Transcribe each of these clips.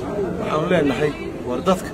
waxaanu leenahay war dadka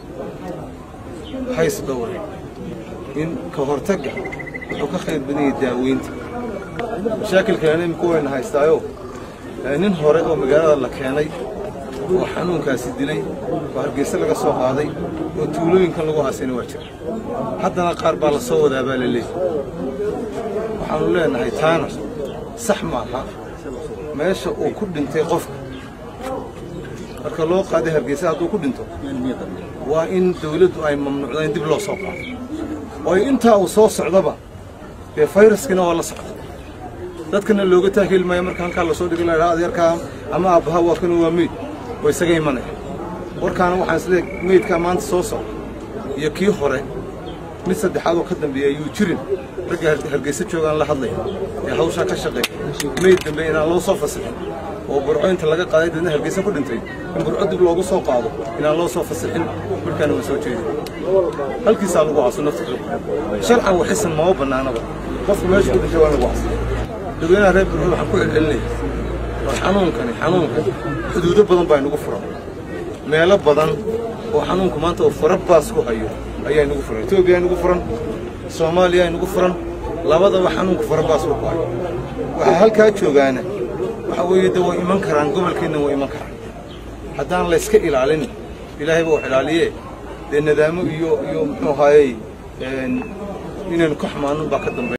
hays dhowre in ka hortagga wuxuu ka khayr badan yahay daaweynta mashaakilkan imika wayna haystaayo nin hore oo magaalada la keenay oo xanuunkaasi dilay oo hargeyse laga soo qaaday oo tuulooyinkan lagu haasayna waa jira haddana qaar baa la soo wadaa baa la leeyahy waxaanu leenahay taana sax maaha meesha uu ku dhintay qofka marka loo qaaday hargeysa hadduu ku dhinto waa in dawladdu ay mamnuucda in dib loo soo qaado oo intaa uu soo socdaba dee fayraskiina waa la socda dadkana looga taaheli maayo marka halkaa lasoo dhigi lahaa adeerkaa ama aabbaha waa kana waa meyd oo isaga imanaya warkaana waxaan isleey meydkaa maanta soo socda iyo kii hore mid saddexaad oo ka dambeeya ayuu jirin ragga hargeysa joogaan la hadlaya ee hawshaa ka shaqeeya meyd dambe inaan loo soo fasixin oo burco inta laga qaaday dadna hargeysa ku dhintay in burco dib loogu soo qaado inaan loo soo fasixin markaana waa soo jeedin halkiisaa lagu caso nafta sharcan waxisan mama bannaanaba qofka meesha ku dhintay waa lagu caso dadweynaha reer burco waxaan ku celcelinaya war xanuunkani xanuunkan xuduudo badan baa inagu furan meelo badan oo xanuunku maanta uu fara baas ku hayo ayaa inagu furan etoobiya inagu furan soomaaliya inagu furan labadaba xanuunku fara baas ku hayo waxaa halkaa joogaana waxa weeye de way iman karaan gobolkeenna way iman karaan haddaan layska ilaalin ilaahay baa wax ilaaliye dee nadaamo iyo iyo muxuu ahaayey inaynu ka xumaanun baa ka dambeeya